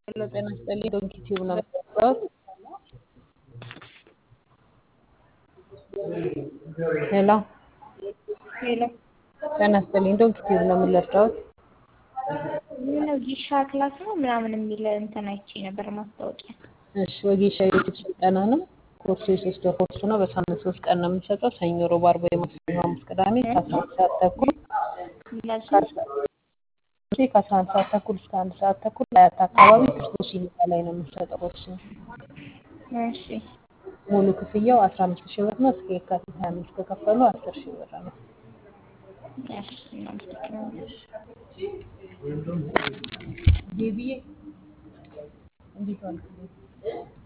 ሄሎ ጤና ይስጥልኝ ዶንኪ ቲዩብ ነው የምትባሉት? ሄሎ ሄሎ ጤና ይስጥልኝ ዶንኪ ቲዩብ ነው የምንረዳዎት? ምነው ጊሻ ክላስ ነው ምናምን የሚል እንትን አይቼ ነበር ማስታወቂያ። እሺ ወጌሻ የዩቲዩብ ስልጠና ነው። ኮርሱ የሶስት ወር ኮርስ ነው። በሳምንት ሶስት ቀን ነው የምንሰጠው። ሰኞ፣ ሮብ፣ ዓርብ፣ ማክሰኞ፣ ሐሙስ፣ ቅዳሜ ከአስራ አንድ ሰዓት ተኩል እነሱ ከአስራ አንድ ሰዓት ተኩል እስከ አንድ ሰዓት ተኩል አያት አካባቢ ክርስቶስ ይልቃ ላይ ነው የምንሰጠው ኮርስ ነው። እሺ ሙሉ ክፍያው አስራ አምስት ሺህ ብር ነው። እስከ የካቲት ሀያ አምስት ከከፈሉ አስር ሺህ ብር ነው። እሺ እናመሰግናለን። ቤቢዬ እንዴት ዋልክ?